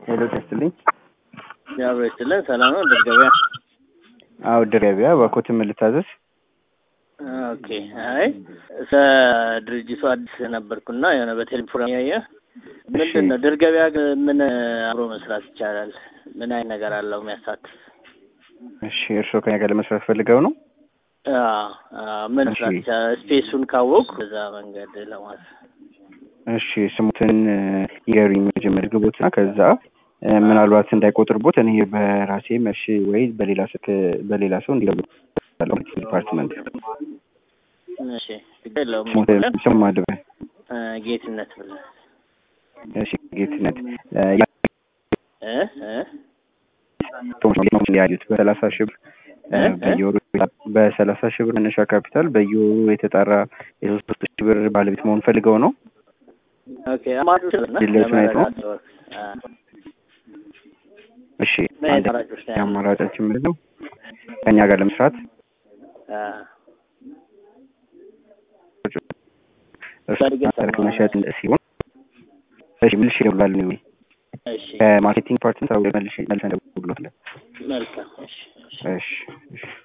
ሄሎ ደስትልኝ ያብሮ ይስጥልን። ሰላም ነው። ድር ገበያ። አዎ ድር ገበያ በኮት ምን ልታዘዝ? ኦኬ። አይ ስለ ድርጅቱ አዲስ ነበርኩና የሆነ በቴሌፎን ያየ ምንድን ነው ድር ገበያ ግን ምን አብሮ መስራት ይቻላል? ምን አይነት ነገር አለው የሚያሳትፍ? እሺ እርስዎ ከኛ ጋር ለመስራት ፈልገው ነው? አዎ፣ አዎ። ምን መስራት እሺ። ይቻላል? ስፔሱን ካወቅ በዛ መንገድ ለማለት እሺ ስሙትን ይገሩኝ መጀመሪያ ግቦትና ከዛ እ፣ ምናልባት እንዳይቆጥርቦት እኔ በራሴ መርሽ ወይ በሌላ ስልክ በሌላ ሰው እንዲገቡ ዲፓርትመንት እሺ፣ ችግር የለውም። ስሙትን ስም ማድበ እ፣ ጌትነት ብለህ እሺ ጌትነት እ፣ እ እ ቶማስ ያዩት በሰላሳ ሺህ ብር እ፣ እ? በየወሩ በሰላሳ ሺህ ብር መነሻ ካፒታል በየወሩ የተጣራ የሶስት ሺህ ብር ባለቤት መሆን ፈልገው ነው። ኦኬ። አማራጮች እና ድሎቹን አይተው? ለመረዳት አ፣ እሺ ምን አንድ አማራጮች ነው ያሉት? የአማራጫችን ምንድን ነው? ከእኛ ጋር ለመስራት አ፣ እርሱ በእርግጥ ሰረክ መሸጥ ሲሆን እሺ ምልሽ ይደውላሉ ነው እሺ፣ ከማርኬቲንግ ፓርትን ሰው መልሽ መልሰን ደውሎታል። መልካም። እሺ፣ እሺ። እሺ እሺ